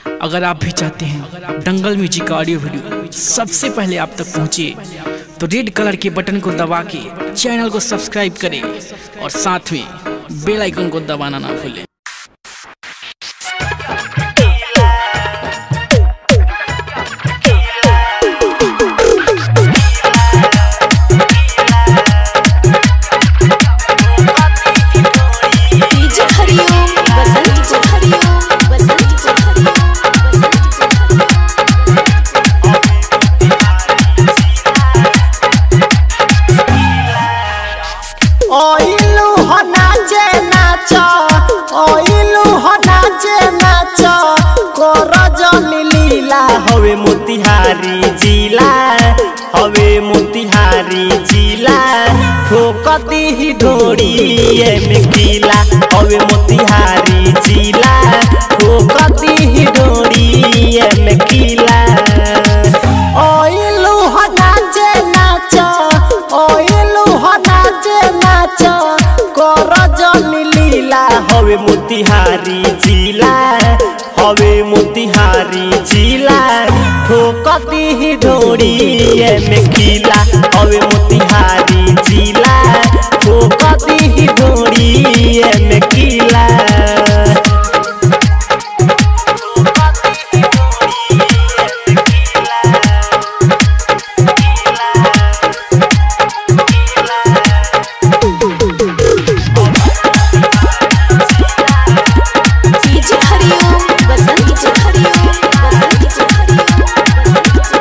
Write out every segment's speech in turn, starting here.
अगर आप भी चाहते हैं दंगल म्यूजिक का ऑडियो वीडियो सबसे पहले आप तक पहुंचे तो रेड कलर के बटन को दबा के चैनल को सब्सक्राइब करें और साथ में बेल आइकन को दबाना ना भूलें डीजे हरिओम बसंत को हरिओम बसंत को हरिओम बसंत को ओइलू हो नाचे नाच ओइलू हो नाचे नाच कर जनी लीला हवे मोतिहारी जिला हवे मोतिहारी जिला ठोकती ही ढोड़ी में किला हवे मोतिहारी जिला ठोकती ही ढोड़ी में किला ओइलू हो नाचे नाच ओइलू हो नाचे नाच कर जनी लीला हवे मोतिहारी जिला हवे मोतिहारी जिला ठोकती ही ढोड़ी में किला हवे मोतिहारी जिला ठोकती ही ढोड़ी में किला डीजे हरिओम बसंत को हरिओम बसंत को हरिओम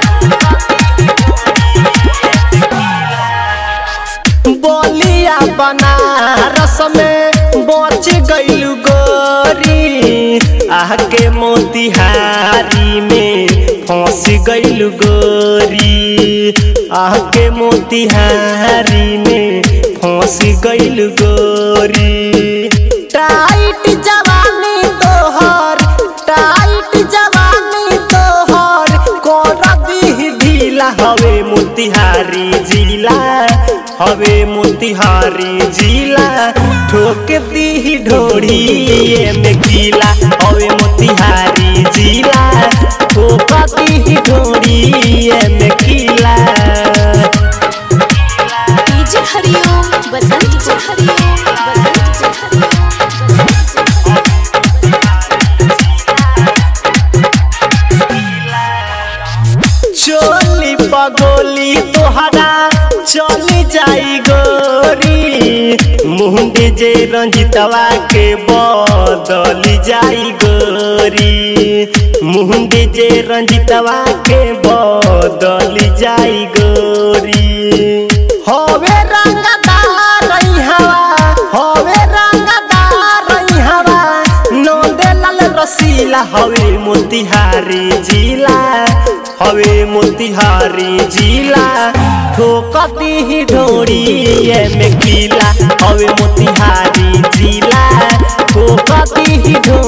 बोलिया बनारस में बच गइलू गोरी आके मोतिहारी में फंस गइलू गोरी आके मोतिहारी में फंस गइलू गोरी टाइट जवानी तोहर टाइट जवानी तोहर कर दी ढीला हवे मोतिहारी जिला हवे मोतिहारी जिला ठोक दी ढोड़ी में गीला हवे मोतिहारी जिला ठोक दी ढोड़ी में गीला डीजे हरिओम बसंत को हरिओम बसंत को हरिओम चोली पगोली तोहरा चली जाई गोरी मुंडी जे रंजितवा के बदली जाई गोरी मुंडी जे रंजितवा के बदली जाई गोरी हवे रंगदार हवा हवे रंगदार हवा नंदे लाल रसीला हवे मोतिहारी जिला हवे मोतिहारी जिला ठोकती ही ढोड़ी में किला हवे मोतिहारी जिला ठोकती ही ढोड़ी